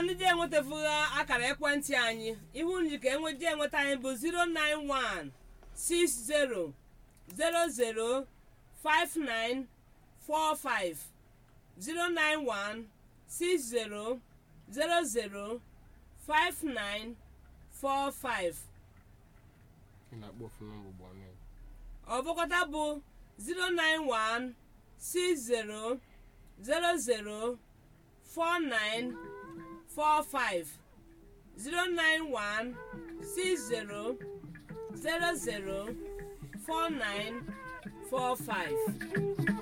ndị ji enwetafughị akara ekwentị anyị ihu nji ka enweji enweta anyị bụ 091 60 00 5945 091 60 00 5945 ị na-akpọ ofu nọmba ugbu a mee ọbụkọta bụ 091 60 00 4945 091 60 00 4945